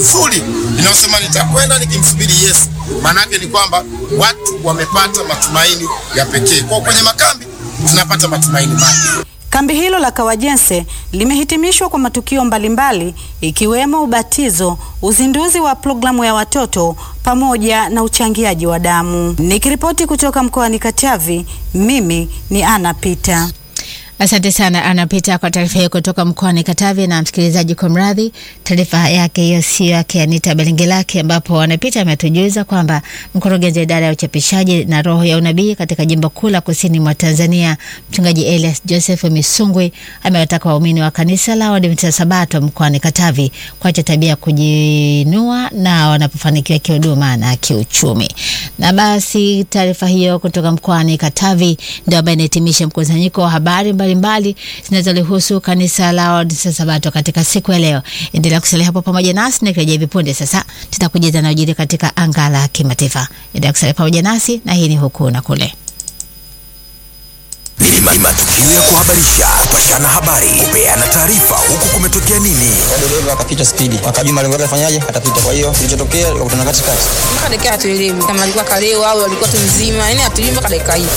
Magufuli inayosema nitakwenda nikimsubiri Yesu, maanake ni kwamba watu wamepata matumaini ya pekee. Kwa kwenye makambi tunapata matumaini mapya. Kambi hilo la Kawajense limehitimishwa kwa matukio mbalimbali ikiwemo ubatizo, uzinduzi wa programu ya watoto pamoja na uchangiaji wa damu. Nikiripoti kutoka mkoani Katavi, mimi ni Ana Pita. Asante sana anapita kwa taarifa hiyo kutoka mkoani Katavi. Na msikilizaji, kwa mradhi, taarifa yake hiyo sio yake Anita Belengelake, ambapo anapita ametujuza kwamba mkurugenzi wa idara ya uchapishaji na roho ya unabii katika jimbo kuu la kusini mwa Tanzania, mchungaji Elias Joseph Misungwi amewataka waumini wa kanisa la Waadventista Sabato mkoani Katavi kuacha tabia ya kujinua na wanapofanikiwa kihuduma na kiuchumi. Na basi taarifa hiyo kutoka mkoani Katavi ndio ambayo inahitimisha mkusanyiko wa habari mbalimbali zinazolihusu kanisa la Waadventista Sabato katika siku ya leo. Endelea kusalia hapo pamoja nasi, nikirejea hivi punde sasa tutakujuza yanayojiri katika anga la kimataifa. Endelea kusalia pamoja nasi, na hii ni huku na kule. Ni matukio ya kuhabarisha, kupashana habari, kupeana taarifa, huku kumetokea nini. dereva akapita spidi, akajua malengo yake afanyaje, atapita. Kwa hiyo kilichotokea, akakutana katikati. mpaka dakika hatuelewi kama alikuwa kalewa au alikuwa tu mzima, yani hatujui mpaka dakika hii.